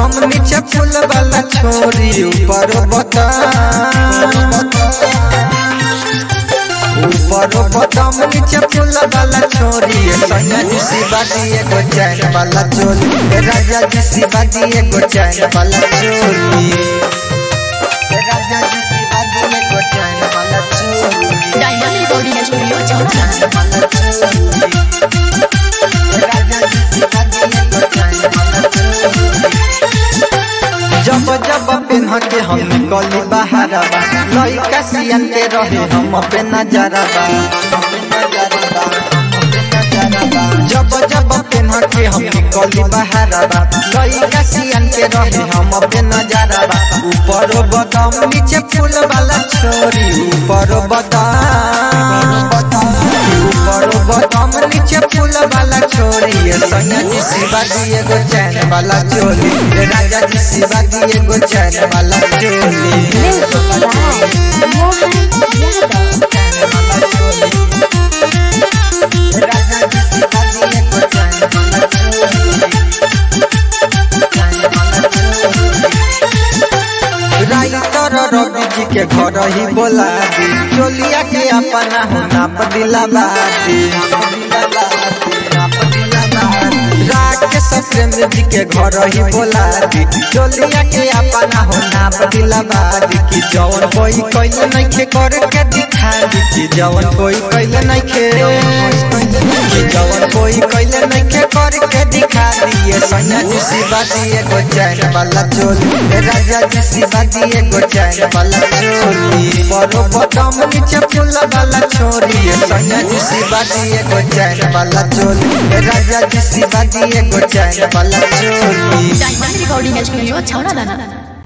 बदाम नीचे फूल वाला छोरी ऊपर बदाम ऊपर बदाम नीचे फूल वाला छोरी सैया जी शिवाजी एगो चैन वाला चोली ए राजा जी शिवाजी एगो चैन वाला चोली ए राजा जी शिवाजी एगो चैन वाला चोली डायमंड रिकॉर्डिंग स्टूडियो छौड़ा वाला चोली ए राजा जी शिवाजी एगो चैन वाला चोली जब जब पेन्ह के हम निकली बहारबा लइका सियन के रहे हम पे नजरबा जब जब पेन्ह के हम निकली बहारबा लइका सियन के रहे हम पे नजरबा ऊपर बदाम नीचे फूल वाला छोरी ऊपर बदाम ऊपर बदाम नीचे फूल वाला छोरी ये सैया जी शिवाजी एगो चैन वाला चोली ए राजा जी शिवाजी एगो चैन वाला चोली मोहन यादव चैन वाला चोली ए राजा जी शिवाजी एगो चैन वाला चोली चैन वाला चोली राइटर रवि जी के घर ही बोला दी चोलिया के अपना हो नाप दिलावा दी राकेश प्रेम जी के घर ही बोला दी चोलिया के अपना हो नाप दिलावा दी कि जवन कोई कैले नहीं खे कर के दिखा दी कि जवन कोई कैले नहीं खे कि जवन कोई कैले नहीं खे कर के दिखा दिए सैया जी शिवाजी एगो चैन वाला चोली ए राजा जी शिवाजी एगो चैन वाला चोली बड़ो बदाम नीचे फूल वाला छोरी ए सैया जी शिवाजी एगो चैन वाला चोली ए राजा जी शिवाजी एगो चैन वाला चोली डायमंड रिकॉर्डिंग स्टूडियो छौड़ा